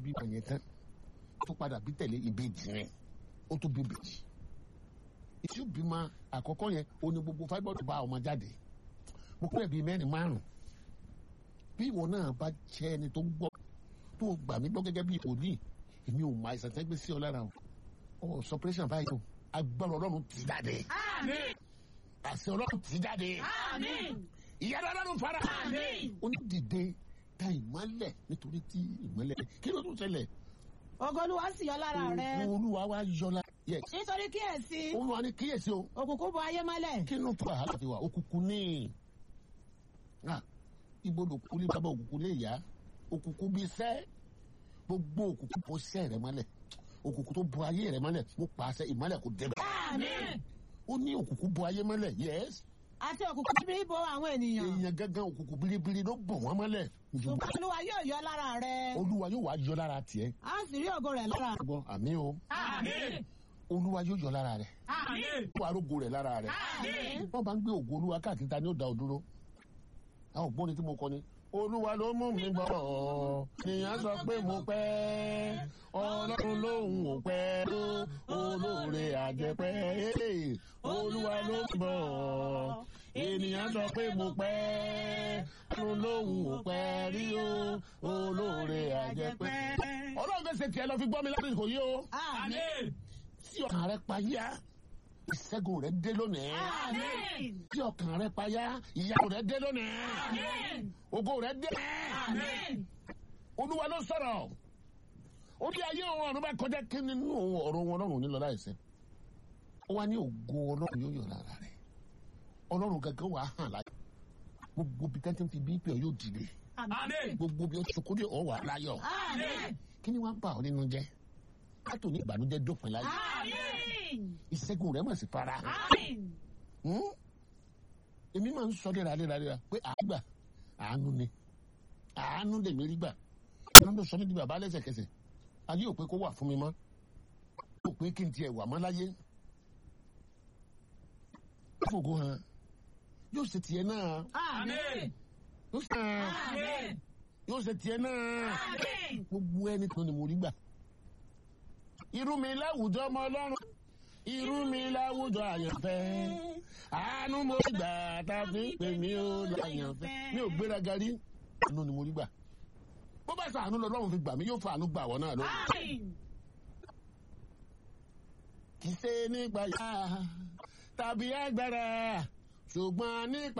bí ọ̀yẹ̀ tán tó padà bí tẹ̀lé ìbejì rẹ̀ ó tó bí ìbejì ìtí bímọ àkọ́kọ́ yẹn ó ní gbogbo fáibọ́ọ̀dù bá ọmọ jáde mo pẹ́ bíi mẹ́rin márùn bí ìwọ náà bá jẹ́ ẹni tó gbọ́ tó gbà mí gbọ́ gẹ́gẹ́ bí òní èmi ò máa ìsàn tẹ́gbẹ́ sí ọ lára o ọ sọpẹ́rẹ́sàn báyìí o agbára ọlọ́run ti jáde Àmín. àṣẹ ọlọ́run ti jáde Àmín. ìyára ọlọ́run fara Àmín. onídìde ta ìmọ́lẹ̀ nítorí tí ìmọ́lẹ̀ kí ló tún ṣẹlẹ̀ ògo olúwa sì yọ lára rẹ olúwa wa yọlá yẹ nítorí kíyèsí olúwa ní kíyèsí o òkùnkùn bo ayé mọ́lẹ̀ kí ló fà á láti wà òkùnkùn ní Ah, ibo lòkùnkùn lè bàbá òkùnkùn lè yá òkùnkùn bí sẹ́ gbogbo òkùnkùn bó sẹ́ rẹ mọ́lẹ̀ òkùnkùn tó bo ayé rẹ mọ́lẹ̀ mo pàṣẹ ìmọ́lẹ̀ kò débẹ̀ Àmín. ó ní òkùnkùn bo ayé mọ́lẹ̀ yẹ́s àti òkùnkùn bíbí bo àwọn ènìyàn èèyàn gángan òkùnkùn biribiri ló bọ̀ wọ́n mọ́lẹ̀ ṣùgbọ́n olúwa yóò yọ lára rẹ olúwa yóò wá yọ lára tiẹ̀ a sì rí ògo rẹ lára gbọ́ àmì o Àmín. olúwa yóò yọ lára rẹ̀ Àmín. ó wà rógo rẹ̀ lára rẹ̀ Àmín. wọ́n bá ń gbé ògo olúwa káàkiri ta ni ó da ọ dúró àwọn ògbóni tí mo kọ ni olúwa ló mú mi bọ̀ nìyẹn sọ pé mo pẹ́ ọlọ́run lòun ò pẹ́ tó olóore àjẹpẹ́ olúwa ló mú mi bọ̀ ènìyàn sọ pé mo pẹ́ ọlọ́run lòun ò pẹ́ rí o olóore àjẹpẹ́ ọlọ́run fẹ́ ṣe tiẹ̀ lọ fi gbọ́ mi láti kò yí o àmín Àmín. tí ọkàn rẹ payá ìṣẹ́gun rẹ dé lónìí Àmín. tí ọkàn rẹ payá ìyàwó rẹ dé lónìí Àmín. ògo rẹ dé Àmín. olúwa ló sọ̀rọ̀ ó ní ayé òun ọ̀run bá kọjá kí nínú òun ọ̀run wọn ọlọ́run nílọ láìsẹ́ ó wá ní ògo ọlọ́run yóò yọ lára rẹ ọlọ́run gangan wà á hàn láyé gbogbo bí tẹ́tí fi bí pé ọ yóò dìde Àmín. gbogbo bí ó sọkúndé ọ wà láyọ̀ Àmín. kí ni wọ́n ń bà ọ́ nínú jẹ́ kátó ní ìbànújẹ́ dópin láyé Àmín. ìṣẹ́gun rẹ mà sí fara hàn. Àmín. Hmm? èmi máa ń sọ léraléraléra pé àgbà àánú ni àánú lèmi rí gbà àánú ló sọ mí di bàbá lẹ́sẹ̀kẹsẹ̀ ayé ò pé kó wà fún mi mọ́ ò pé kí n tiẹ̀ wà mọ́ láyé fògo hàn yóò ṣe tiẹ̀ náà Àmín. yóò ṣe Àmín. yóò ṣe tiẹ̀ náà Àmín. gbogbo ẹni tó ni mo rí gbà irú mi láwùjọ ọmọ ọlọ́run irú mi láwùjọ àyànfẹ́ àánú mo rí gbà tá a fi ń pè mí ó láyànfẹ́ mi ò gbéraga rí àánú ni mo rí gbà bó bá sọ àánú lọ lọ́run fi gbà mí yóò fa àánú gbà wọ́n náà lọ. Àmín. kì í ṣe nípa yá tàbí agbára ṣùgbọ́n nípa.